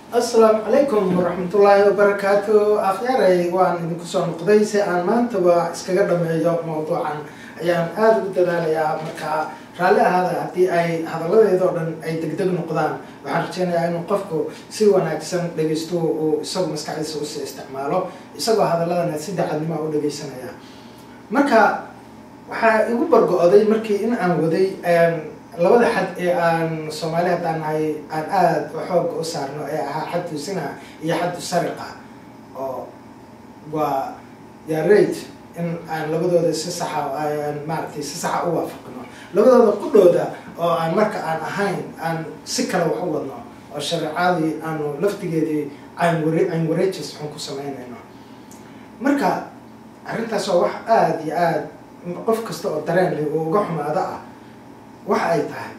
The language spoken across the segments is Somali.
asalaamu calaykum waraxmatullaahi wabarakaatu akhyaaray waan idinku soo noqday si aan maantaba iskaga dhameeyo mawduucan ayaan aada ugu dadaalayaa markaa raalli ahaada haddii ay hadalladeeda oo dhan ay degdeg noqdaan waxaan rajeynayaa inuu qofku si wanaagsan dhegeysto uu isagu maskaxdiisa usii isticmaalo isagoo hadaladana si dacadnimo u dhegeysanaya marka waxaa igu bargo-day markii in aan waday labada xad ee aan soomaali haddaan nahay aan aada xooga u saarno ee ahaa xaddu sina iyo xaddu sariqa oo waa yarate in aan labadooda si saxa aan maaragtay si saxa u waafaqno labadooda qudhooda oo aan marka aan ahayn aan si kale wax u wadno oo shareecadii aanu laftigeedii aynware ayn wareejis xun ku samaynayno marka arrintaas waa wax aada iyo aada qof kasta oo dareen leh oo uga xumaado ah waxa ay tahay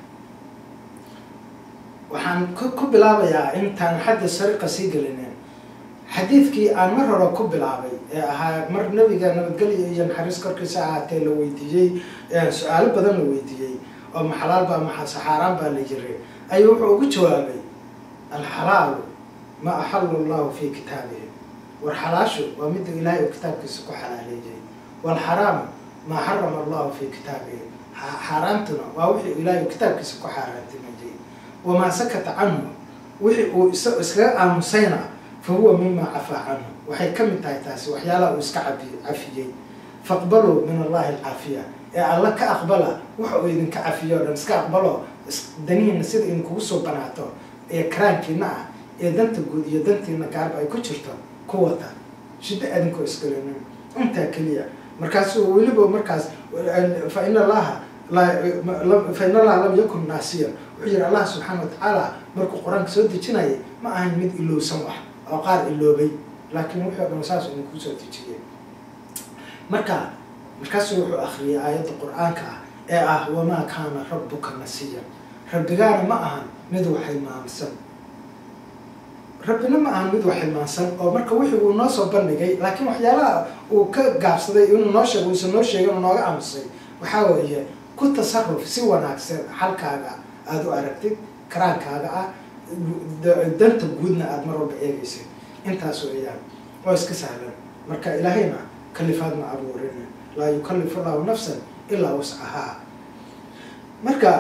waxaan ku bilaabayaa intaan xadda sariqa sii gelinen xadiidkii aan mar hore ku bilaabay ee ahaa mar nabiga nabadgelya iyo naxariis korkiisa ahaatee la weydiiyey su-aalo badan la weydiiyey oo maxalaal baa maxasaxaaraan baa la yiri ayuu wuxuu ugu jawaabay alxalaalu ma axalu llahu fi kitaabihi war xalaashu waa midda ilaahay uu kitaabkiisa ku xalaaleeyay walxaraamu maa xarama allahu fi kitaabihi xaaraantuna waa wixii ilaahay kitaabkiisa ku xaaraantimayay wamaa sakata canhu wixii uu is iskaga aamusayna fa huwa mima cafaa canhu waxay ka mid tahay taasi waxyaalaha uu iska cabi cafiyey faqbaluu min allahi alcaafiya ee alla ka aqbala waxa uu idinka cafiyo o dhan iska aqbalo danihiina sida idinkugu soo banaato ee karaankiina ah ee danta guud iyo dantiina gaarba ay ku jirto ku wata shiddo adinkoo isgalinin intaa keliya markaasuu weliba markaas fa in allaha fa in allaha lam yakun naasiya wuxuu yihi allah subxaana watacaala markuu qur-aanka soo dejinayay ma ahayn mid ilowsan wax oo qaar iloobay laakiin wuxuu dhan saas idinku soo dejiyay marka markaasuu wuxuu akriyay aayadda qur-aanka ah ee ah wamaa kaana rabbuka nasiya rabbigaana ma ahan mid wax hilmaamsan rabbina ma ahan mid wax hilmaansan oo marka wixii uu noo soo bandhigay laakiin waxyaalaha uu ka gaabsaday inuu noo sheego uusan noo sheegin oo nooga aamusay waxaa weeye ku tasaruf si wanaagsan xalkaaga aada u aragtid karaankaaga ah danta guudna aada mar walba eegaysid intaas weeyaan oo iska sahlan marka ilaahayna kalifaad ma abuurin laa yukallifu allahu nafsan ilaa wascahaa marka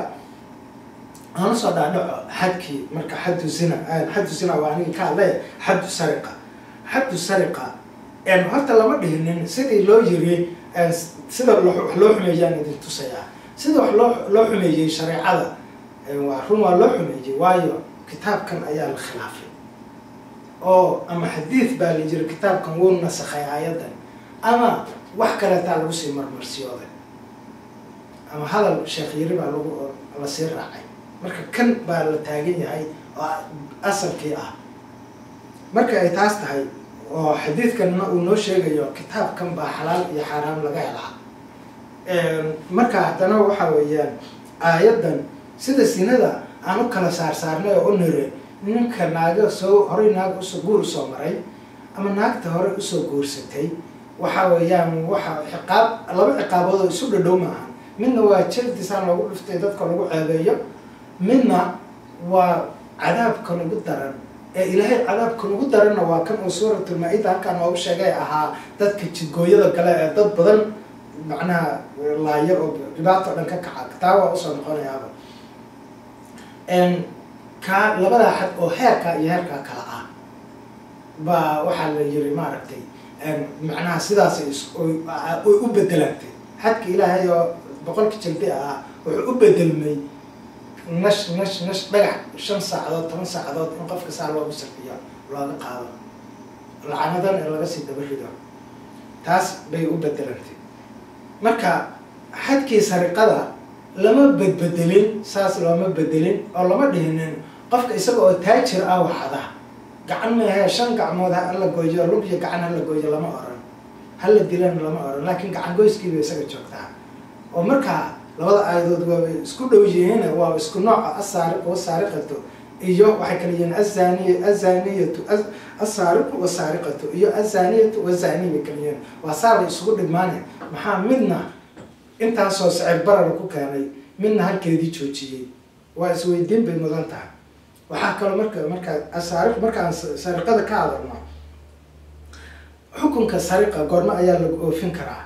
aan usoo dhaadhaco xadkii marka xaddu zina xaddu zina waa anigi ka hadlay xaddu sariqa xaddu sariqa horta lama dhihinin sidii loo yiri sida wax loo xumeeyaan idin tusayaa sida wax loo loo xumeeyey shareecada waa run waa loo xumeeyey waayo kitaabkan ayaa la khilaafay oo ama xadiid baa la jiri kitaabkan wuu nasakhay aayaddan ama wax kaleetaa lagu sii marmarsiyooday ama hadal sheekh yiri baa lagu lasii raacay marka kan baa la taagan yahay oo asalkii ah marka ay taas tahay oo xadiidkanna uu noo sheegayo kitaabkan baa xalaal iyo xaaraam laga helaa marka haddana waxa weeyaan aayaddan sida sinada aan u kala saarsaarnay oo u nire ninka naaga soo horey naaga usoo guur usoo maray ama naagta horey usoo guursatay waxa weeyaan waxa ciqaab laba ciqaabood oo isu dhadhow maaha midna waa jaldisaan loogu dhiftay dadka lagu ceebeeyo midna waa cadaabka ugu daran ee ilaahay cadaabka ugu daranna waa kan uu suuratulmaa-ida halkaan noogu sheegay ahaa dadka jidgooyada gale ee dad badan macnaha laayo oo dhibaato dhan ka kaca taa waa usoo noqonayaaba kaa labadaa xad oo heerkaa iyo heerkaa kala ah baa waxaa la yiri maaragtay macnaha sidaas oy u bedelantay xadka ilaahay oo boqolka jaldi ah wuxuu u bedelmay nash nash nash dhagax shan saacadood toban saacadood in qofka saa loogu sarfiyo looga qaado lacanadan ee laga sii daba rido taas bay u bedelantay marka xadkii sariqada lama bedbedelin saas looma bedelin oo lama dhihinin qofka isaga oo taajir ah waxada gacan meahee shan gacmood hala gooyo lug iyo gacan hala gooyo lama oran hala dilana lama oran laakiin gacan goyskiiba isaga joogtaa oo markaa labada aayadood waaba isku dhow yihiin waa isku nooca asaariqu wasaariqatu iyo waxay kala yihiin azaniy azaniyatu asaariqu wasaariqatu iyo azaniyatu wazani bay kala yihiin waa saabay isugu dhigmaane maxaa midna intaasoo sicir barara ku keenay midna halkeedii joojiyey waa isweydiin bay mudan tahay waxaa kaloo marka markaa asaari markaan sariqada ka hadalno xukunka sariqa goormo ayaa lagu oofin karaa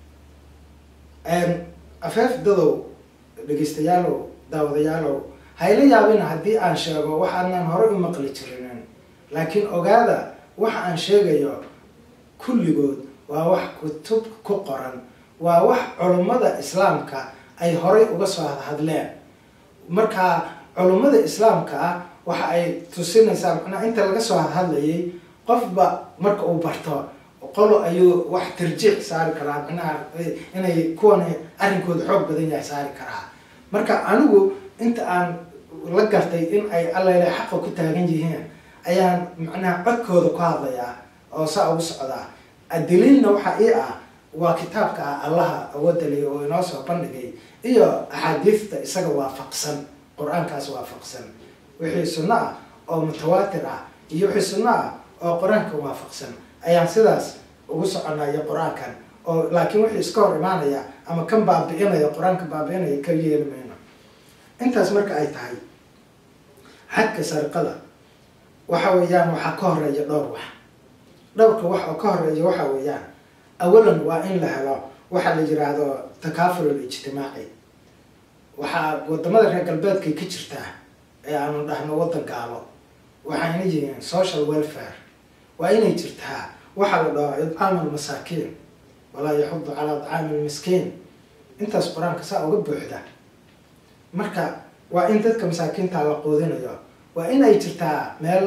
afeef dadow dhegeystayaalow daawadayaalow hayla yaabina haddii aan sheego waxaadnaan hore u maqli jirinin laakiin ogaada waxa aan sheegayo kulligood waa wax kutub ku qoran waa wax culummada islaamka ay horay uga soo hadhadleen markaa culummada islaamka ah waxa ay tusinaysaa macnaa inta laga soo hadhadlayay qofba marka uu barto qolo ayuu wax tarjiic saari karaa macnaha inay kuwan arrinkooda xoog badan yahay saari karaa marka anigu inta aan la gartay in ay allele xaqa ku taagan yihiin ayaan macnaha codkooda ku hadlayaa oo saa ugu socdaa daliilna waxaa ii ah waa kitaabka ah allaha awadaliya oo inoo soo bandhigay iyo axaadiista isaga waafaqsan qur-aankaas waafaqsan wixii sunno ah oo mutawaatir ah iyo wixii sunno ah oo qur-aanka waafaqsan ayaan sidaas ugu soconaya qur-aankan oo laakiin wixii iska hor imaanaya ama kan baabi'inaya qur-aanka baabi'inaya ka yeeli mayno intaas marka ay tahay xadka sariqada waxa weeyaan waxaa ka horeeya dhowr wax dhowrka wax oo ka horeeya waxa weeyaan awalan waa in la helo waxaa la yiraahdo takaaful ijtimaaci waxaa wadamada reer galbeedkay ka jirtaa ee aanu dhahno waddan gaalo waxayna yihiin social welfare waa inay jirtaa waxaa la dhaho idcaam almasaakiin walaa yaxudu calaa idcaami lmiskiin intaas qur-aanka saa uga buuxda marka waa in dadka masaakiinta la quudinayo waa in ay jirtaa meel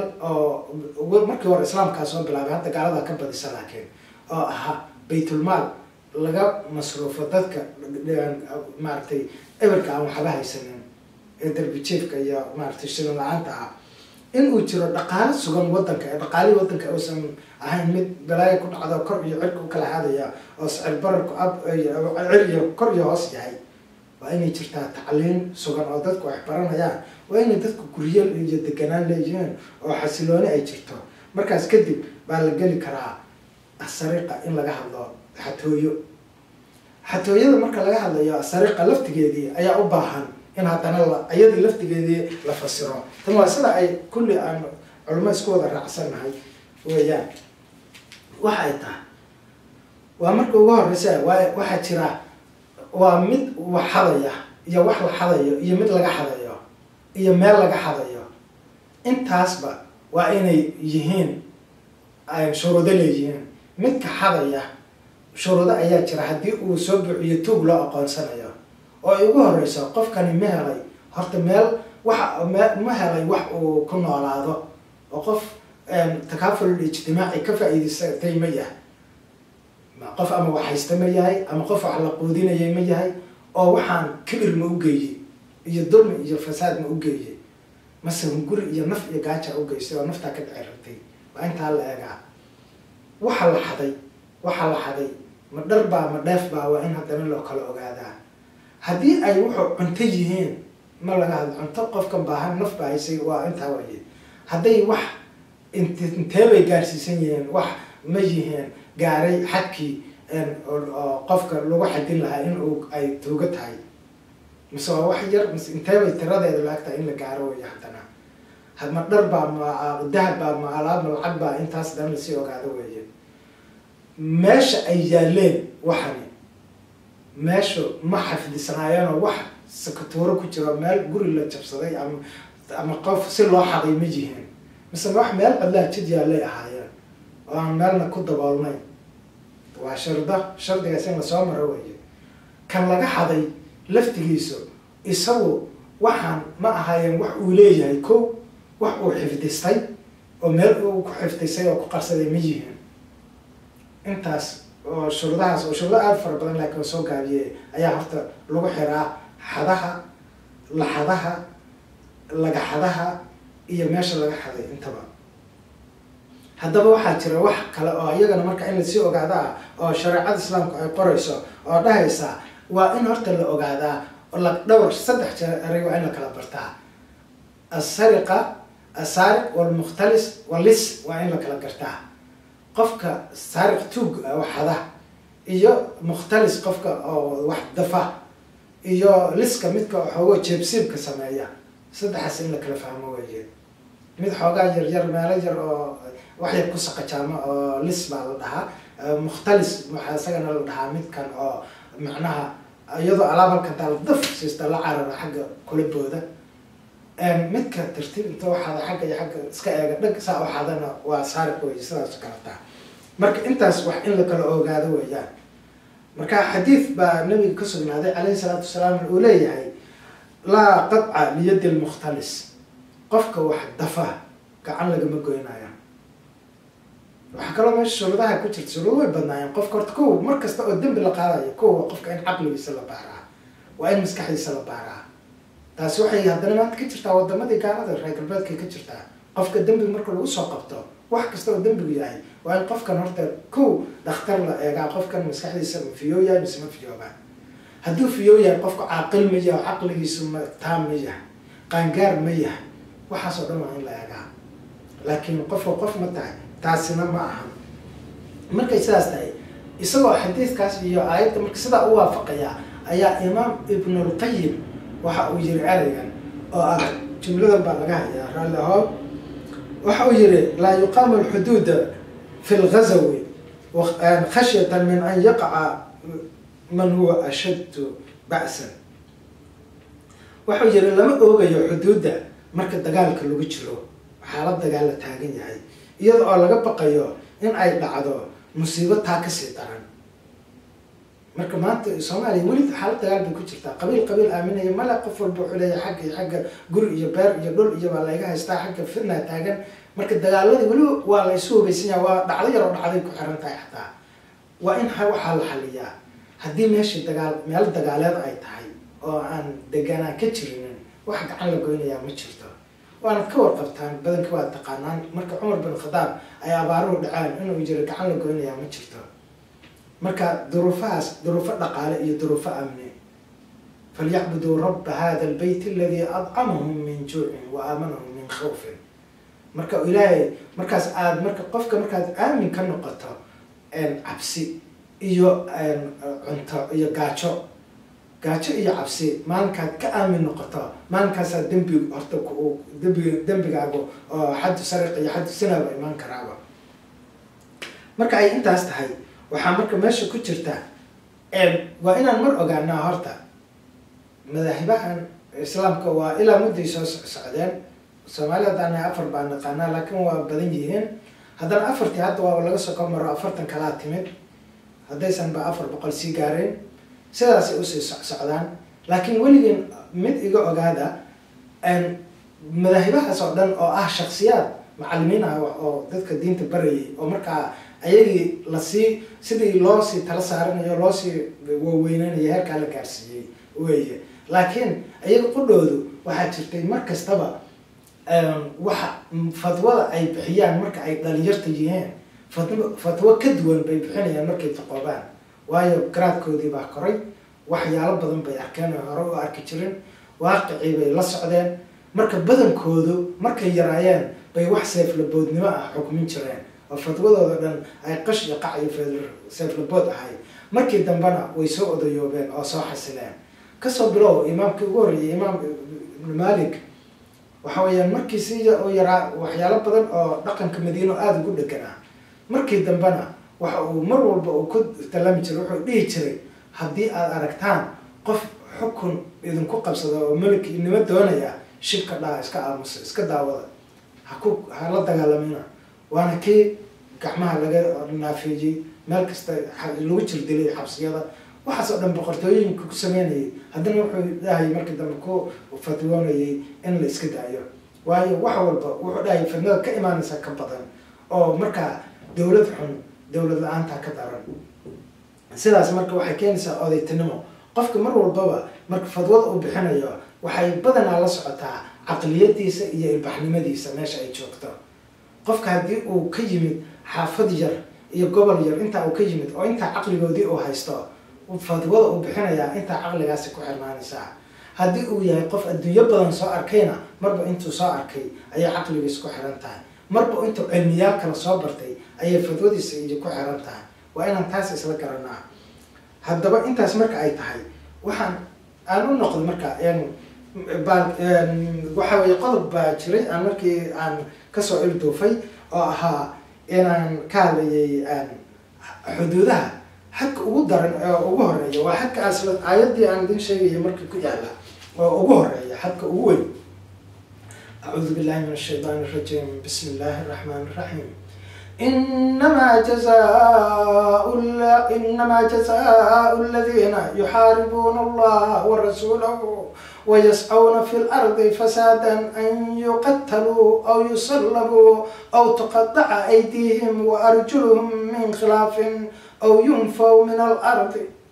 oo markii hore islaamkaa soo bilaabay hadda gaalada ka badisa laakiin oo ahaa baytulmaal laga masruufo dadka maaragtay eberka aan waxba haysanin ee darbijiefka iyo maaragtay shilin la-aanta ah in uu jiro dhaqaalo sugan wadanka ee dhaqaalihii wadanka uusan ahayn mid balaayo ku dhacdo kor iyo cirka u kala hadaya oo sicir bararku ab cir iyo kor iyo hoos yahay waa inay jirtaa tacliin sugan oo dadku wax baranayaan waa inay dadku guryo iyo deganaan leeyihiin oo xasilooni ay jirto markaas kadib baa la geli karaa sariqa in laga hadlo xatooyo xatooyada marka laga hadlayo sariqa laftigeedii ayaa u baahan in haddana la iyadii laftigeedii la fasiro tan waa sida ay kulli aan culimo isku wada raacsannahay weeyaan waxa ay tahay waa marka ugu horeysa waa waxaa jira waa mid wax xadaya iyo wax la xadayo iyo mid laga xadayo iyo meel laga xadayo intaasba waa inay yihiin ay shuruudo leeyihiin midka xadaya shuruudo ayaa jira haddii uu soo buuxiyo tuug loo aqoonsanayo oo ay ugu horeyso qofkani ma helay horta meel waxa ma helay wax uu ku noolaado oo qof takaaful ijtimaaci ka faa-iideysatay ma yahay qof ama wax haysta ma yahay ama qof wax la quudinayay ma yahay oo waxaan kibir ma u geeyey iyo dulmi iyo fasaad ma u geeyey mase hunguri iyo naf iyo gaaja u geystay oo naftaa ka dhici rabtay waa intaa la eegaa waxa la xaday waxa la xaday ma dhar baa ma dheef baa waa in haddana loo kala ogaadaa haddii ay wuxuu cunto yihiin ma laga hadlo cunto qofkan baahan naf baa haysay waa intaa waaye hadday wax int intee bay gaarsiisan yihiin wax ma yihiin gaaray xadkii oo qofka lagu xadin lahaa in uu ay tuuga tahay mise waa wax yar mise intee bay tiradeeda laagtahay in la gaaro way haddana hadma dhar baa ma dahab baa ma alaab ma lacag baa intaas dhan lasii ogaado weeye meesha ay yaaleen waxani meeshu ma xafidisnaayeenoo wax sakatuuro ku jiro meel guri la jabsaday ama ama qof si loo xaday ma yihiin mise wax meel cidlaa jid yaallay ahaayeen oo aan meelna ku daboolnayn waa sharda shardigaas in lasoo maro weeye kan laga xaday laftigiisu isagu waxaan ma ahaayeen wax uu leeyahay ko wax uu xifdistay oo meel uu ku xifdisay oo ku qarsaday ma yihiin intaas oo shuruudahaas oo shuruudo aada fara badan laakiin soo gaabiyey ayaa horta lagu xiraa xadaha laxadaha lagaxadaha iyo meesha laga xaday intaba haddaba waxaa jira wax kale oo iyagana marka in lasii ogaado ah oo shareecada islaamku ay qorayso oo dhahaysa waa in horta la ogaadaa la dhowr saddex jeeray waa in la kala bartaa asariqa asaariq walmukhtalis walis waa in la kala gartaa qofka saariq tuug waxada iyo mukhtalis qofka oo wax dafa iyo liska midka xoogo jeebsiibka sameeya saddexaas in la kala fahmo weeye mid xoogaa yar yar meelo yar oo wax yar ku saqajaama oo lis baa la dhahaa mukhtalis waxaa isagana la dhahaa midkan oo macnaha iyadoo alaab halkan taa la daf siista la carara xagga kula booda midka tartiib inta waxaada xagga iyo xagga iska eega dhag saa waxaadana waa saariq wey sidaas kalataa marka intaas wax in la kala ogaado weeyaan marka xadiid baa nabiga ka sugnaaday calayhi salaatu wasalaam uu leeyahay laa qadca liyadi lmukhtalis qofka wax dafa gacan lagama goynaya waxaa kaloo meesha shuruudaha ku jirta shuruud way badnaayeen qofka horta kow mar kasta oo dembi la qaadayo kow waa qofka in caqligiisa la baaraa waa in maskaxdiisa la baaraa taasi waxay haddana maanta ka jirtaa wadamadii gaalada reer galbeedkay ka jirtaa qofka dembi marka lagu soo qabto wax kasta oo dembigu yahay waa in qofkan horta kow dhakhtar la eegaa qofkan maskaxdiisa ma fiyoo yahay mise ma fiyoobaa hadduu fiyoo yahay qofka caaqil ma yahay caqligiisu ma taam ma yahay qaangaar ma yahay waxaas oo dhan waa in la eegaa laakiin qofka qof ma tahay taasina ma aha markay sidaas tahay isagoo xadiidkaas iyo aayadda marka sidaa u waafaqaya ayaa imaam ibnulqayim waxa uu yiri ereygan oo ah jumladan baa laga hayaa raalli ahoo waxa uu yihi laa yuqaamu alxuduuda fi lgazawi khashyatan min an yaqaca man huwa ashaddu ba'san waxau yihi lama oogayo xuduudda marka dagaalka lagu jiro xaalad dagaal la taagan yahay iyada oo laga baqayo in ay dhacdo musiibo taa kasii daran marka maanta soomaaliya weli xaalad dagaal bay ku jirtaa qabiil qabiil aaminaya male qof walba wuxuu leeyahay xagga iyo xagga guri iyo beer iyo dhul iyo baa layga haystaa xagga fitna taagan marka dagaaladii weli waa la isu hubaysan yaha waa dhacdo yaroo dhacday ku xiran tahay xataa waa in waxaa la xaliyaa haddii meeshii dagaal meel dagaaleed ay tahay oo aan deganaan ka jirinin wax gacan la goynayaa ma jirto waanad ka warqabtaan badanka waad taqaanaan marka cumar bin khadaab ay abaaruhu dhaceen inuu jiro gacan la goynayaa ma jirto marka duruufahaas duruufo dhaqaale iyo duruufo amni falyacbuduu rabba hada albayt aladi adcamahum min juucin wa aamanahum min khawfin marka ilaahay markaas aada marka qofka markaad aamin ka noqoto cabsi iyo cunto iyo gaajo gaajo iyo cabsi maalinkaad ka aamin noqoto maalinkaasaa dembi horta dembi dembigaagu oo xaddu sariq iyo xaddu sinaaba imaan karaaba marka ay intaas tahay waxaa marka meesha ku jirta waa inaan mar ogaanaa horta madaahibahan islaamka waa ilaa mudday soo socdeen soomaaliya haddaana afar baa naqaanaa laakiin waa badan yihiin haddana afartii hadda waa laga soo ka maro afartan kalaa timid haddaysan ba afar boqol sii gaareen sidaasay usii socdaan laakiin weligeen mid iga ogaada madaahibahaas oo dhan oo ah shaksiyaad macalimiin ah oo dadka diinta barayay oo markaa ayagii lasii sidii loosii tala saaranayo loosii waaweyneynaya heerkaa la gaarsiiyey weeye laakiin ayaga qudhoodu waxaa jirtay mar kastaba waxa fatwada ay bixiyaan marka ay dhalinyarta yihiin fatwo ka duwan bay bixinayaan markay taqoobaan waayo garaadkoodii baa koray waxyaalo badan bay arkeen oo hore u arki jirin waaqicii bay la socdeen marka badankoodu markay yaraayeen bay wax seeflaboodnimo ah xukmin jireen oo fatwadooda dhan ay qash iyo qac iyo seeflabood ahay markii dambena way soo odayoobeen oo soo xasileen kasoo bilow imaamkii ugu horreeyay imaam ibnu malik waxa weeyaan markii si u yaraa waxyaalo badan oo dhaqanka madiino aada ugu dheganaa markii dambena waxa uu mar walba uu ku talami jiray wuxuu dhihi jiray haddii aada aragtaan qof xukun idinku qabsada oo melikinimo doonaya shibka dhaa iska aamusa iska daawada haku hala dagaalamina waana kii gacmaha laga naafeeyey meel kasta lagu jirdilay xabsiyada waxaas oo dhan boqortooyinka ku sameynayay haddana wuxuu dhahay markii dambe ku fatwoonayay in la iska daayo waayo wax walba wuxuu dhahay fidnada ka imaanaysa ka badan oo markaa dawlad xun dawlad la-aantaa ka daran sidaas marka waxay keenaysaa odaytinimo qofka mar walbaba marka fadwada uu bixinayo waxay badanaa la socotaa caqliyadiisa iyo ilbaxnimadiisa meesha ay joogto qofka haddii uu ka yimid xaafad yar iyo gobol yar intaa uu ka yimid oo intaa caqligoodii uu haysto fadwada uu bixinayaa intaa caqligaasi ku xirnaanaysaa haddii uu yahay qof adduunyo badan soo arkayna marba intuu soo arkay ayay caqligiisa ku xiran tahay marba intuu cilmiyaal kala soo bartay ayay fadwadiisa iyo ku xiran tahay waa inaan taas isla garanaa haddaba intaas marka ay tahay waxaan aan u noqdo marka baa waxa weye qodob baa jiray aan markii aan kasoo ilduufay oo ahaa inaan ka hadlayay xuduudaha xadka ugu daran oo ugu horeeya waa xadka asla aayadii aan idin sheegaya markii ku yaala oo ugu horeeya xadka ugu weyn acuudu billahi min ashaytaan irajim bismi illaahi araxmaan iraxiim إنما جزاء إنما جزاء الذين يحاربون الله ورسوله ويسعون في الأرض فسادا أن يقتلوا أو يصلبوا أو تقطع أيديهم وأرجلهم من خلاف أو ينفوا من الأرض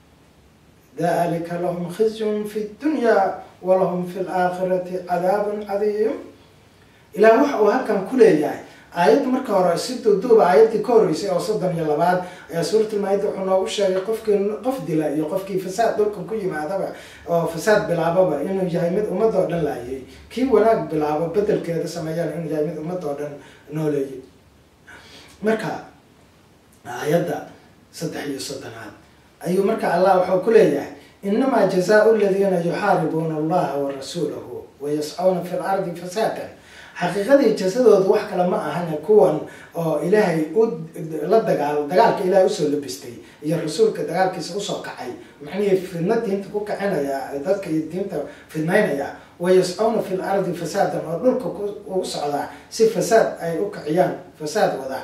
ذلك لهم خزي في الدنيا ولهم في الآخرة عذاب عظيم إلى وحو هكذا كل يعني aayadda marka hore si duuduuba aayaddii ka horreysay oo soddon iyo labaad ayaa suuratlmaayida wuxuu noogu sheegay qofkii qof dila iyo qofkii fasaad dhulkan ku yimaadaba oo fasaad bilaababa inuu yahay mid ummad oo dhan laayay kii wanaag bilaabo bedelkeeda sameeyaan inuu yahay mid ummad oo dhan nooleeyay marka aayadda saddex iyo soddonaad ayuu marka allah wuxuu ku leeyahay inamaa jazaau aladiina yuxaaribuuna allaha wa rasuulahu wayascuna fi lardi fasaadan xaqiiqadii jasadooda wax kale ma ahane kuwan oo ilaahay u la dagaal dagaalka ilaahay usoo labistay iyo rasuulka dagaalkiisa usoo kacay macnihii fidna diinta ku kacinaya dadka iyo diinta fidnaynaya wayascuna fi lardi fasaadan oo dhulka ugu socdaa si fasaad ay u kiciyaan fasaad wada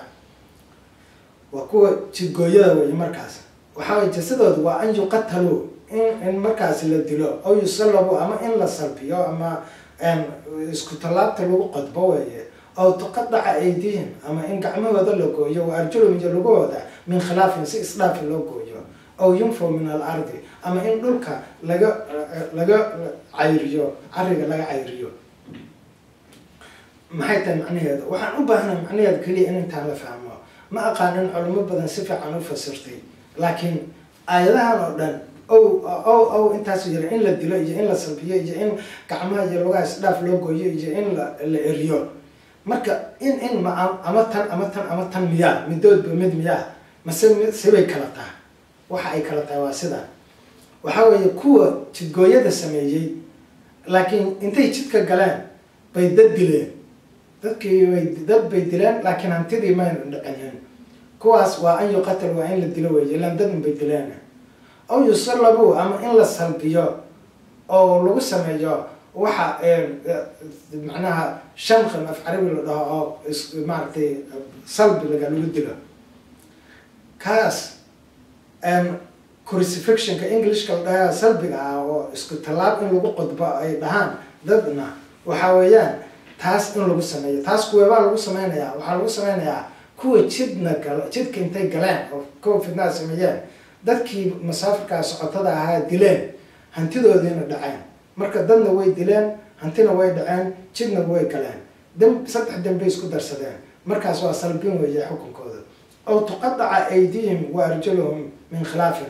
waa kuwa jidgooyada wey markaas waxaa way jasadooda waa an yuqataluu in in markaas la dilo aw yusallabu ama in la salbiyo ama isku tallaabta lagu qodbo weeye aw tuqadaca aydihim ama in gacmahooda la gooyo wa arjulum iyo lugahooda min khilaafin si isdhaafi loo gooyo aw yunfaw min al ardi ama in dhulka laga laga cayriyo cariga laga cayriyo maxay tahay macnaheeda waxaan u baahnay macnaheeda keliya in intaan la fahmo ma aqaanin culimo badan si fiican u fasirtay laakiin aayadahan oo dhan ow ow ow intaas yira in la dilo iyo in la salbiyo iyo in gacmaha iyo lugaha isdhaaf loo gooyo iyo in la la eriyo marka in in ma ama tan ama tan ama tan miyaa midoodba mid miyaa mase sibay kala tahay waxa ay kala tahay waa sida waxa weeye kuwa jidgooyada sameeyey laakiin intay jidka galeen bay dad dileen dadkii bay dad bay dileen laakiin hantidii mayna dhicinin kuwaas waa an yuqatal waa in la dilo weeye ilaan dadun bay dileen aw yusallabu ama in la salbiyo oo lagu sameeyo waxa macnaha shanqan af carabi la dhaho oo maaragtay salbilaga lagu dilo kaas crucifixionka englishka la dhaha salbiga ah oo isku tallaab in lagu qodbo ay dhahaan dadna waxa weeyaan taas in lagu sameeyo taas kuweebaa lagu sameynayaa waxaa lagu sameynayaa kuwa jidna gal jidka intay galeen oo kuwa fidnaha sameeyeen dadkii masaafirkaa socotada ahaa dileen hantidoodiina dhaceen marka dadna way dileen hantina way dhaceen jidna way galeen dam saddex dambay isku darsadeen markaas waa salbin weeye xukunkooda aw tuqadaca aydihim wa arjuluhum min khilaafin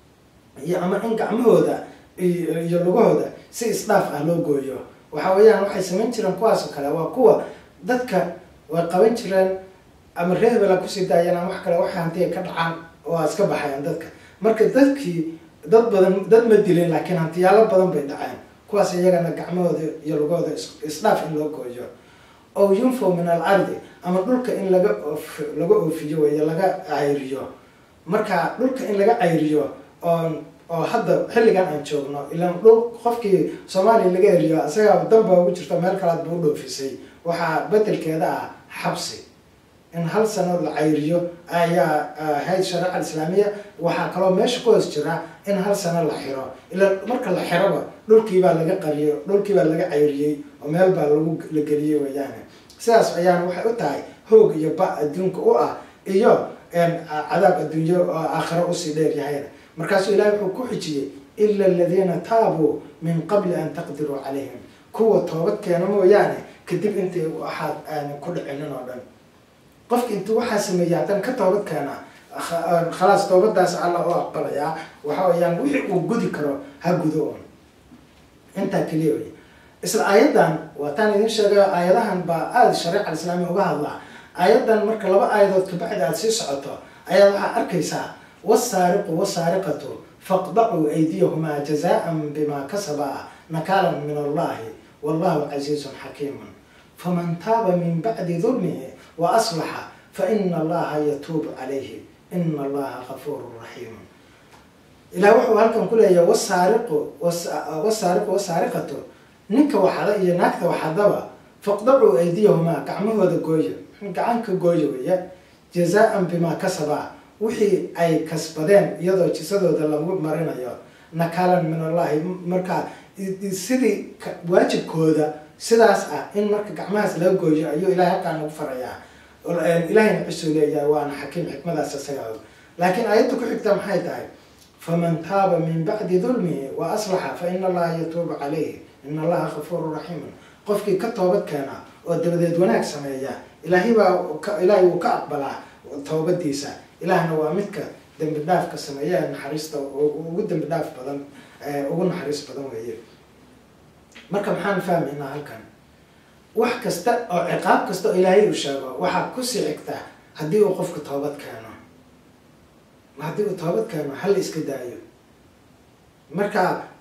iyo ama in gacmahooda iyo lugahooda si isdhaaf ah loo gooyo waxa weeyaan waxay samayn jireen kuwaasoo kale waa kuwa dadka way qaban jireen ama reebela kusii daayeen ama wax kale waxa hantiya ka dhacaan waa iska baxayan dadka marka dadkii dad badan dad ma dilin laakiin hantiyaalo badan bay dhaceen kuwaas iyagana gacmahooda iyo lugahooda isdhaaf in loo gooyo oo yunfo min al ardi ama dhulka in laga oof laga oofiyo wey laga cayriyo marka dhulka in laga cayriyo oo oo hadda xilligan aan joogno ilaan dhul qofkii soomaaliya laga eriyo isagaa danba ugu jirto meel kalaad buu dhoofisay waxaa bedelkeeda ah xabsi in hal sano la cayriyo ayaa ahayd shareeca islaamiya waxaa kaloo meesha ku hoos jira in hal sano la xiro ilaa marka la xiroba dhulkiibaa laga qariyo dhulkiibaa laga cayriyey oo meel baa lagu la geliyey weeyaane sidaas ayaana waxay u tahay hoog iyo ba adduunka u ah iyo cadaab adduunyo oo aakhiro usii dheer yahayna markaasuu ilahay wuxuu ku xijiyey ila aladiina taabuu min qabli an taqdiruu calayhim kuwa toobad keena mooyaane kadib intay waxaad aanan ku dhicinin oo dhan qofka intuu waxaa sameeyay haddana ka toobad keena khalaas toobadaas alla u aqbalayaa waxa weeyaan wixii uu gudi karo ha gudo un intaa keliya wey isla aayadan waataan idin sheegayo aayadahan baa aada shareeca alislaamiya uga hadlaa aayadan marka laba aayadood kabacdi aada sii socoto ayaad waxaa arkaysaa wasaariqu wasaariqatu faqdacuu aydiyahumaa jazaan bimaa kasaba nakaalan min allahi wallahu casiizun xakiimun faman taaba min bacdi dulmihi wa aslaxa fa ina allaha yatuubu calayhi ina allaha gafuurun raxiimun ilaah wuxuu halkan ku leeyahay wasaariqu wasaariqu wasaariqatu ninka waxada iyo naagta waxadaba faqdacuu aydiyahumaa gacmahooda gooya gacanka gooya weya jazaan bimaa kasabaa wixii ay kasbadeen iyadoo jisadooda lagu marinayo nakaalan min allahi markaa sidii waajibkooda sidaas ah in marka gacmahaas laga gooyo ayuu ilahay halkaan nagu farayaa ilahayna cisuu leeyahay waana xakiim xikmadaas isaga og laakiin aayadda ku xigta maxay tahay faman taaba min bacdi dulmihi wa aslaxa fa ina allaha yatuubu calayhi ina allaha gafuurun raxiimun qofkii ka toobad keena oo dabadeed wanaag sameeya ilaahay baa ilaahay wuu ka aqbalaa toobadiisa ilaahna waa midka dembi dhaafka sameeya naxariista ugu dembi dhaaf badan ugu naxariis badan weeye marka maxaan fahmaynaa halkan wax kasta oo ciqaab kasta oo ilaahay uu sheego waxaa kusii xigta haddii uu qofku toobad keeno haddii uu toobad keeno hala iska daayo marka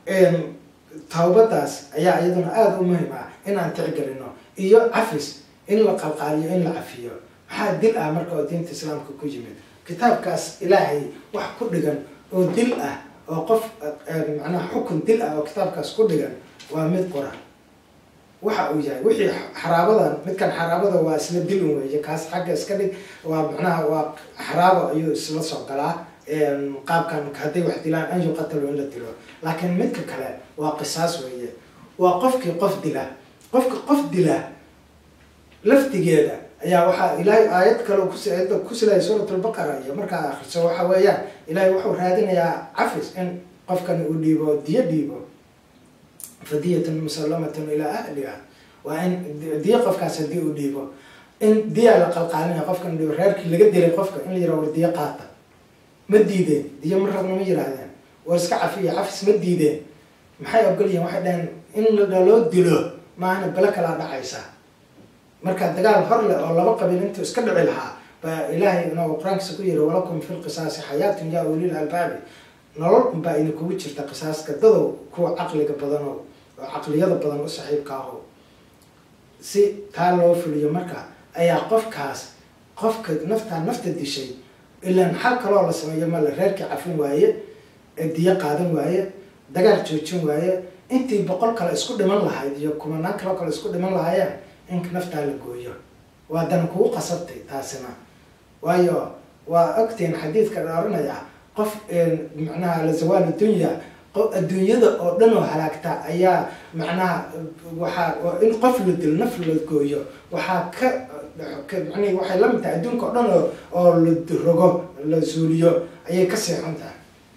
tawbadaas ayaa iyaduna aada u muhim ah in aan tixgelino iyo cafis in la qalqaaliyo in la cafiyo maxaa dil ah marka oo diinta islaamka ku yimid kitaabkaas ilaahay wax ku dhigan oo dil ah oo qof macnaha xukun dil ah oo kitaabkaas ku dhigan waa mid qora waxa uu yahay wixii xaraabadan midkan xaraabada waa isla dilin weeye kaas xagga iska dhig waa macnaha waa xaraabo ayuu isla soo galaa qaabkan hadday wax dilaan an yuqatalo in la dilo laakiin midka kale waa qisaas weeye waa qofkii qof dila qofka qof dila laftigeeda ayaa waxaa ilaahay aayad kale kuayada kusilaya suurat lbaqara iyo markaa akriso waxa weeyaan ilaahay wuxuu raadinayaa cafis in qofkan uu dhiibo diyo dhiibo fadiyatan musallamatun ilaa ahliha waa in diyo qofkaas hadii uu dhiibo in diyaa la qalqaalinaya qofkan dhiibo reerkii laga dilay qofka in la yiraha war diyo qaata ma diideen diyo ma rabna ma yiraahdeen war iska cafiya cafis ma diideen maxay ogolyihiin waxay dhaheen in loo dilo maahana bele kalaa dhacaysa marka dagaal hor leh oo laba qabiil intuu iska dhici lahaa baa ilaahay inuu qur-aankiisa ku yiri walakum fi lqisaasi xayaatun yaa ulil albaabi nolol unbaa idin kugu jirta qisaaska dadow kuwa caqliga badano oo caqliyada badan u saxiibka aho si taa loo fuliyo marka ayaa qofkaas qofka naftaa nafta dishay ilaan xal kaloo la sameeyo male reerkii cafin waaye diyo qaadan waaye dagaal joojin waaye intii boqol kale isku dhiman lahayd iyo kumanaan kaloo kale isku dhiman lahaayeen in naftaa la gooyo waa dan kugu qasabtay taasina waayo waa ogtiin xadiidka dhaaranaya qof macnaha la zawaal dunya adduunyada oo dhan oo halaagta ayaa macnaha waxaa in qof la dilo naf la gooyo waxaa ka mani waxay la mid tahay adduunka oo dhan oo oo la rogo la suuliyo ayay ka seexan tahay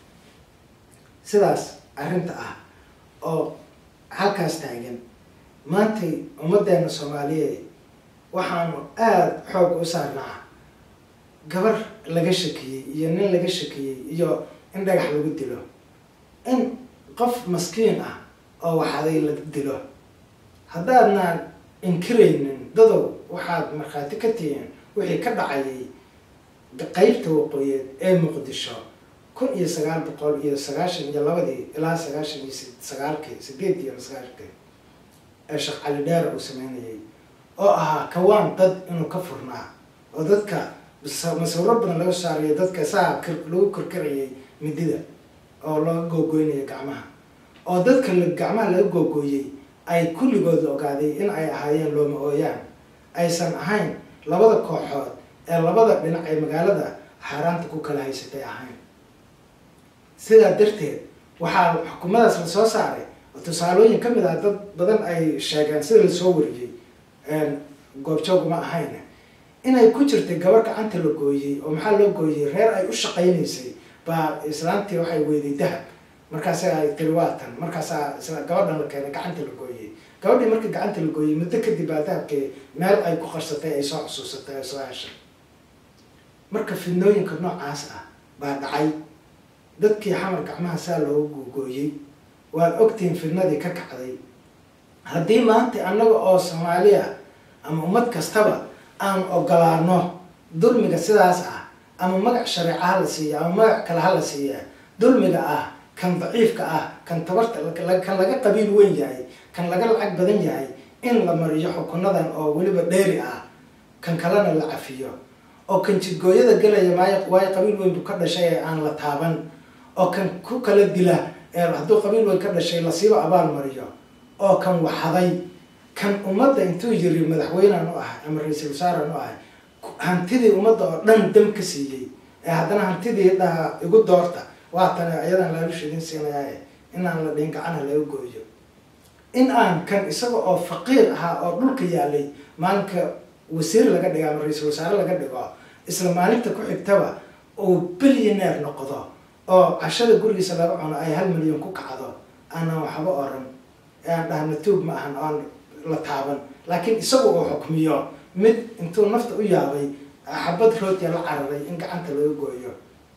sidaas arrinta ah oo halkaas taagan maantay ummadeena soomaaliyeed waxaanu aada xoog u saarnaa gabar laga shakiyey iyo nin laga shakiyey iyo in dhagax lagu dilo in qof maskiin ah oo waxaday la dilo haddaadnaan inkiraynin dadow waxaad markhaati ka tihiin wixii ka dhacayay qeybta waqooyeed ee muqdisho kun iyo sagaal boqol iyo sagaashan iyo labadii ilaa sagaashan iyo sagaalkii sideed iyo sagaashkii ee sheekh cali dheer uu sameynayay oo ahaa kawaan dad inuu ka furnaa oo dadka masawiro badan laga saarayo dadka saa lagu korkarayay midida oo laga googoynaya gacmaha oo dadka gacmaha laga googooyey ay kulligooda ogaaday in ay ahaayeen looma ooyaan aysan ahayn labada kooxood ee labada dhinac ee magaalada xaaraanta ku kala haysatay ahayn sidaa darteed waxaa xukuumadaas la soo saaray tusaalooyin kamid ah dad badan ay sheegeen sida lasoo wariyey goobjooguma ahayn inay ku jirtay gabar gacanta la gooyey oo maxaa loo gooyey reer ay u shaqaynaysay baa islaantii waxay weyday dahab markaasa ay tiri waatan markaasaa isla gabadhan la keenay gacanta la gooyey gabadhii markii gacanta la gooyey muddo kadib baa dahabkii meel ay ku qarsatay ay soo xusuusatay ay soo heshay marka fidnooyinka noocaas ah baa dhacay dadkii xamar gacmaha saa loogu googooyey waad ogtihiin fidnadii ka kacday haddii maanta annaga oo soomaaliya ama ummad kastaba aan ogolaano dulmiga sidaas ah ama magac shareeca ha la siiya ama magac kale ha la siiya dulmiga ah kan daciifka ah kan tabarta kan laga qabiil weyn yahay kan laga lacag badan yahay in la mariyo xukunadan oo weliba dheeri ah kan kalena la cafiyo oo kan jidgooyada gelaya maayo waayo qabiil weyn buu ka dhashay ee aan la taaban oo kan ku kala dila hadduu qabiil weyn ka dhashay lasiiba abaal mariyo oo kan waxaday kan ummadda intuu yiri madaxweynaan u ahay ama ra-iisul wasaaraan u ahay hantidii ummadda oo dhan dam ka siiyey ee haddana hantidii dhaha igu doorta waatan ayadan laalushidin siinayaaye inaan la dhihin gacana laga gooyo in aan kan isaga oo faqiir ahaa oo dhulka yaalay maalinka wasiir laga dhigo ama ra-iisul wasaare laga dhigo isla maalinta ku xigtaba uu billioneer noqdo oo cashada gurigiisa laga cuno ay hal milyan ku kacdo aanan waxba oran aan dhahna tuug ma ahan oan la taaban laakiin isaga uu xukmiyo mid intuu nafta u yaabay xabad roodya la cararay in gacanta laga gooyo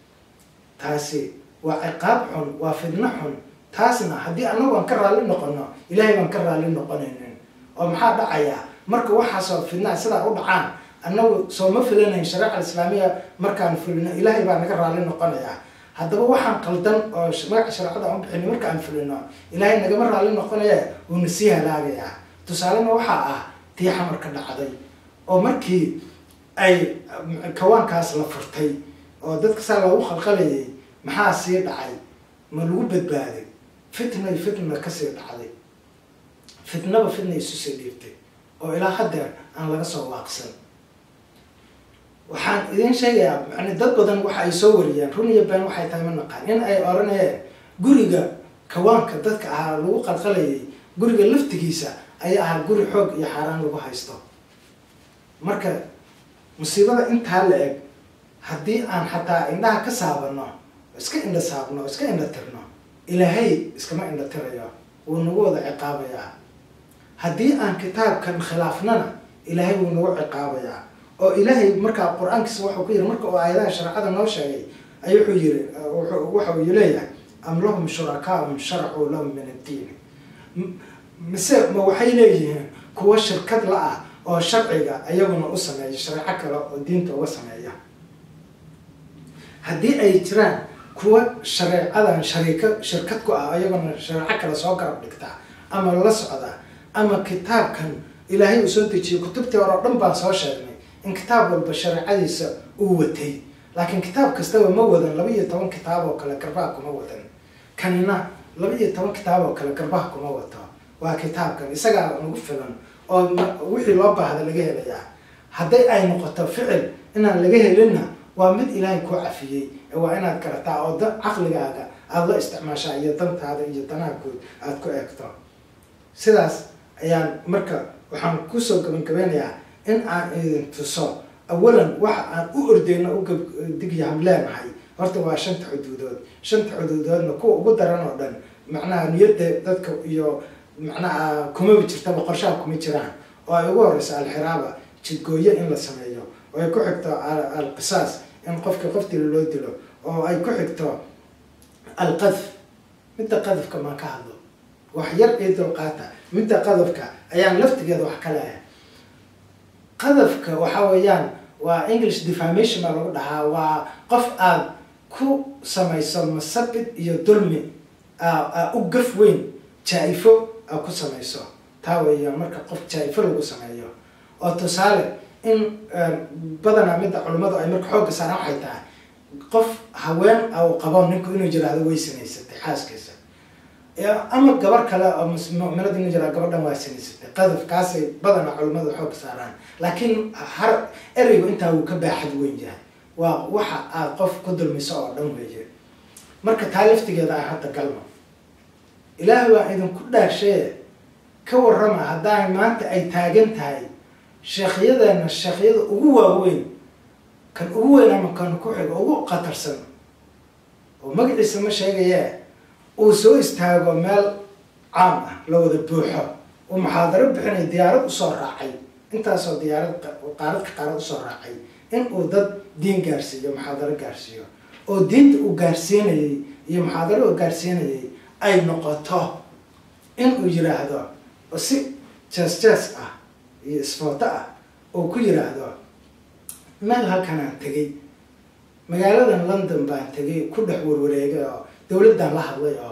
taasi waa ciqaab xun waa fidno xun taasna haddii anagu aan ka raalli noqono ilaahay baan ka raalli noqonaynin oo maxaa dhacayaa marka waxaasoo fidnaha sidaa u dhacaan annagu soo ma filanayn shareeca islaamiya markaan fulino ilaahay baa naga raalli noqonayaa haddaba waxaan qaldan oo magaca shareecada aan u bixini markaan fulino ilaahay nagama raalli noqonaya wuuna sii halaagayaa tusaalena waxaa ah tii xamarka dhacday oo markii ay kawaankaas la furtay oo dadka saa loogu qalqalayay maxaa sii dhacay ma lagu badbaaday fitnay fitna kasii dhacday fitnaba fitna isu sii dhiibtay oo ilaa haddeer aan laga soo waaqsan waxaan idiin sheegayaa yani dad badan waxa ay soo wariyeen run iyo been waxay tahay ma naqaan in ay oranayeen guriga kawaanka dadka ahaa lagu qalqalayay guriga laftigiisa ayaa ahaa guri xoog iyo xaaraan lagu haysto marka musiibada intaa la eg haddii aan xataa indhaha ka saabano iska indha saabno iska indha tirno ilaahay iskama indha tirayo wuu nagu wada ciqaabayaa haddii aan kitaabkan khilaafnana ilaahay wuu nagu ciqaabayaa oo ilaahay markaa qur-aankiisa waxuu ku yiri marka uu aayadaha shareecada noo sheegay ay wuxuu yiri waxa uu leeyahay am lahum shurakaa'un sharacuu lahum min addiini mise ma waxay leeyihiin kuwa shirkad la ah oo sharciga iyaguna u sameeya shareeco kale oo diinta uga sameeya haddii ay jiraan kuwa shareecadan shariiko shirkad ku ah iyaguna shareeco kale soo garab dhigtaa ama la socda ama kitaabkan ilaahay uu soo dejiyay kutubtii hore oo dhan baan soo sheegnay in kitaab walba shareecadiisa uu watay laakiin kitaab kastaba ma wadan laba iyo toban kitaab oo kale garbaha kuma wadan kanina laba iyo toban kitaab oo kale garbaha kuma wato waa kitaabkan isagaa nagu filan oo wixii loo baahda laga helayaa hadday ay noqoto ficil inaan laga helinna waa mid ilaahay kuu cafiyey waa inaad garataa oo da caqligaaga aada la isticmaashaa iyo dantaada iyo danaha guud aada ku eegto sidaas ayaan marka waxaan kusoo gabangabeynayaa in aan idin tuso awalan waxa aan u ordeyno u digyaham leenahay horta waa shanta xuduudood shanta xuduudoodna kuwa ugu daran oo dhan macnaha niyadda dadka iyo macnaha kumaba jirtaba qorshaha kuma jiraan oo ay ugu horeyso alxiraaba jidgooyo in la sameeyo oo ay ku xigto alqisaas in qofkii qofdila loo dilo oo ay ku xigto alqadf midda qadafka maan ka hadlo wax yar io dulqaata midda qadafka ayaan laftigeeda wax ka leehay qadafka waxa weeyaan waa english defamation baa lagu dhahaa waa qof aad ku samayso masabid iyo dulmi u gaf weyn jaa-ifo aad ku samayso taa weeyaan marka qof jaa-ifo lagu sameeyo oo tusaale in badanaa midda culimmadu ay marka xoogga saaraan waxay tahay qof haween u qabo ninku inuu jiraahdo way sinaysatay xaaskiisa ama gabar kale oo muminad inuu jiraa gabadhan waa sinaysatay qadaf kaasay badanaa culimmadu xoogga saaraan laakiin har ereygu intaa wuu ka baaxad weyn yahay waa waxa aad qof ku dulmiso oo dhan weeye marka taa laftigeeda ah hadda galmo ilaahay waa idinku dhaashee ka warrama haddaa maanta ay taagan tahay sheekhyadeenna sheekhyada ugu waaweyn kan ugu weyn ama kan ku xigo ugu khatarsan oo magaciisa ma sheegayee uu soo istaago meel caam ah la wada buuxo uu muxaadaro bixinay diyaarad usoo raacay intaasoo diyaarad qaaradka qaarad usoo raacay in uu dad diin gaarsiiyo muxaadaro gaarsiiyo oo diinta uu gaarsiinayay iyo muxaadaro uu gaarsiinayay ay noqoto in uu yiraahdo si jees jees ah iyo isfooto ah oo ku yiraahdo meel halkanaan tegay magaaladan london baan tegay ku dhex warwareegay oo dawladdan la hadlay oo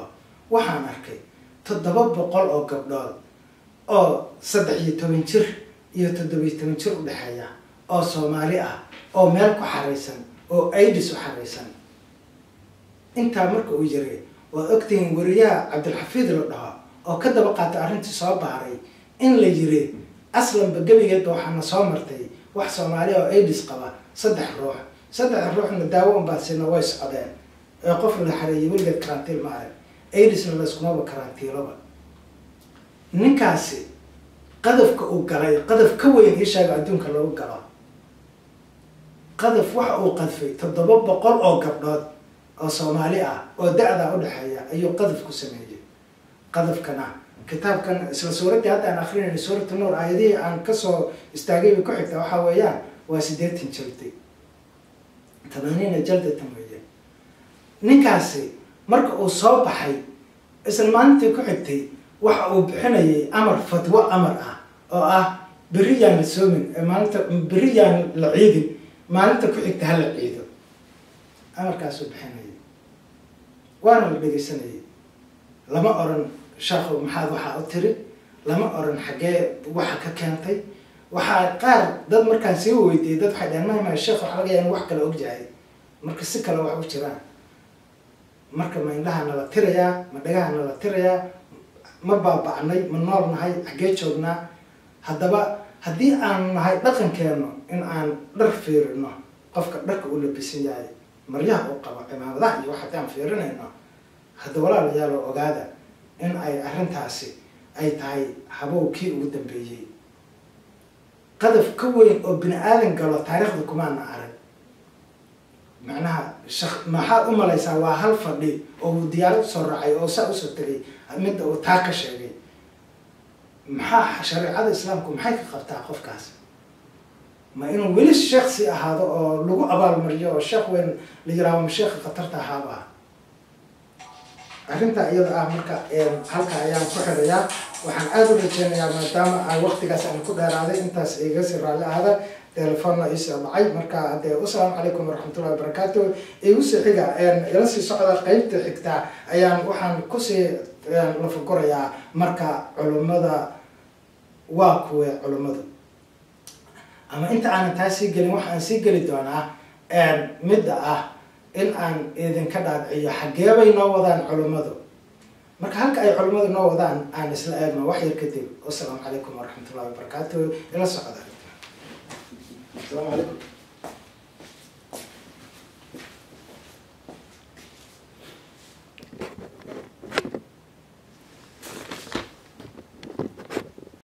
waxaan arkay toddoba boqol oo gabdhood oo saddex iyo toban jir iyo toddobiyo toban jir u dhexeeya oo soomaali ah oo meel ku xaraysan oo aidis u xaraysan intaa marka uu yiri waad ogtihiin wariyaha cabdilxafiid la dhaho oo ka daba qaatay arrintii soo baaray in la yiri aslanba gebigeedba waxaana soo martay wax soomaaliya oo aidis qaba saddex ruux saddex ruuxna daawo unbaa sina way socdeen ee qof la xareeyay weligeed karantiil ma arag aidisna layskumaba karantiiloba ninkaasi qadafka uu galay qadaf ka weyn isheega adduunka lagu galo qadaf waxa uu qadfay toddoba boqol oo gabdhood oo soomaali ah oo da-da udhexeeya ayuu qadaf ku sameeyey qadafkana kitaabkan isla suuraddii hadda aan akrinayna suuratu nuur aayadihii aan kasoo istaagayba ku xigta waxaa weeyaan waa siddeetan jaldi tamaaniina jaldatan weeye ninkaasi marka uu soo baxay isla maalintii ku xigtay waxa uu bixinayay amar fatwo amar ah oo ah berri yaan la soomin maalinta berri yaan la ciidin maalinta ku xigta hala ciido amarkaasuu bixinayay waana la dhegeysanayay lama oran sheekhu maxaad waxaa u tiri lama oran xaggee waxa ka keentay waxaa qaar dad markaan sii weydiiyay dad waxay dhaheen mahma sheekh waxa laga yaa in wax kale ogjahay marka si kale wax u jiraan marka ma indhaha nala tirayaa ma dhagaha nala tirayaa ma baaba'nay ma nool nahay xaggee joognaa haddaba haddii aan nahay dhaqankeenu in aan dhar fiirino qofka dharka u labisan yahay maryaha uu qabo cimaamadaha iyo wax haddii aan fiirinayno hadda walaalayaalo ogaada in ay arrintaasi ay tahay habow kii ugu dambeeyey qadaf ka weyn oo bini aadan galo taariikhda kumaana arag macnaha shak maxaad u malaysaa waa hal fadhi oo uu diyaarad usoo raacay oo saa usoo tegay midda uu taa ka sheegay maxaa shareecada islaamku maxay ka qabtaa qofkaas ma inuu weli sheekh sii ahaado oo lagu abaalmariyo oo sheekh weyn la yiraahdo ma sheekha khatarta ahaaba ah arrintaa iyada ah marka halka ayaan ku xirayaa waxaan aada u rajeynayaa maadaama ay waqtigaas aan ku dheeraaday intaas iga sii raalli ahada telefoonna iisoo dhacay marka hadee wasalaamu calaykum waraxmatullahi wabarakaatu igu sii xiga ila sii socda qeybta xigta ayaan waxaan kusii lafagurayaa marka culummada waa kuwe culummadu ama inta aanan taa sii gelin waxaan sii geli doonaa midda ah in aan idinka dhaadciyo xageebay noo wadaan culummadu marka halka ay culummadu noo wadaan aan isla eegno wax yar kadib wasalaamu calaykum waraxmatullahi wabarakaatu ila socda السلام عليكم